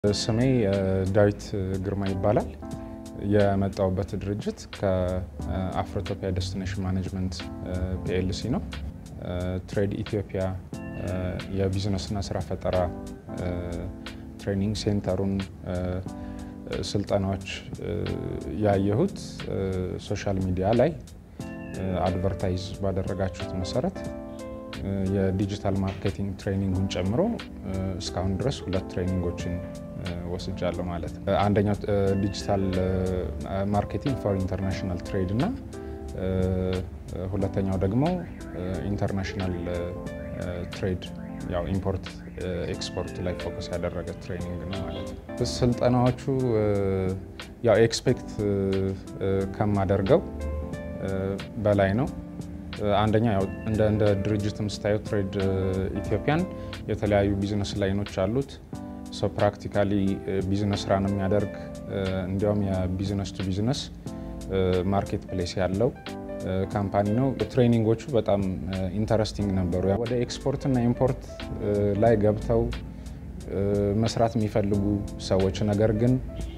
ስሜ ዳዊት ግርማ ይባላል። የመጣውበት ድርጅት ከአፍሮቶፒያ ዴስቲኔሽን ማኔጅመንት ፒኤልሲ ነው። ትሬድ ኢትዮጵያ የቢዝነስና ስራ ፈጠራ ትሬኒንግ ሴንተሩን ስልጠናዎች ያየሁት ሶሻል ሚዲያ ላይ አድቨርታይዝ ባደረጋችሁት መሰረት የዲጂታል ማርኬቲንግ ትሬኒንጉን ጨምሮ እስካሁን ድረስ ሁለት ትሬኒንጎችን ወስጃለሁ ማለት ነው። አንደኛው ዲጂታል ማርኬቲንግ ፎር ኢንተርናሽናል ትሬድ እና ሁለተኛው ደግሞ ኢንተርናሽናል ትሬድ ያው ኢምፖርት ኤክስፖርት ላይ ፎከስ ያደረገ ትሬኒንግ ነው ማለት ነው። ስልጠናዎቹ ያው ኤክስፔክት ከማደርገው በላይ ነው። አንደኛ ያው እንደ ድርጅትም ስታዩ ትሬድ ኢትዮጵያን የተለያዩ ቢዝነስ ላይኖች አሉት። ሰው ፕራክቲካሊ ቢዝነስ ራን የሚያደርግ እንዲያውም የቢዝነስ ቱ ቢዝነስ ማርኬት ፕሌስ ያለው ካምፓኒ ነው። ትሬኒንጎቹ በጣም ኢንተረስቲንግ ነበሩ። ወደ ኤክስፖርት እና ኢምፖርት ላይ ገብተው መስራት የሚፈልጉ ሰዎች ነገር ግን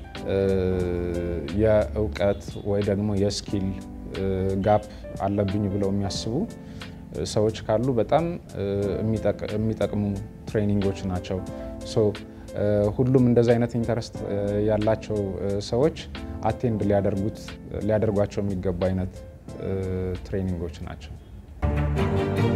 የእውቀት ወይ ደግሞ የስኪል ጋፕ አለብኝ ብለው የሚያስቡ ሰዎች ካሉ በጣም የሚጠቅሙ ትሬኒንጎች ናቸው። ሁሉም እንደዚህ አይነት ኢንተረስት ያላቸው ሰዎች አቴንድ ሊያደርጓቸው የሚገቡ አይነት ትሬኒንጎች ናቸው።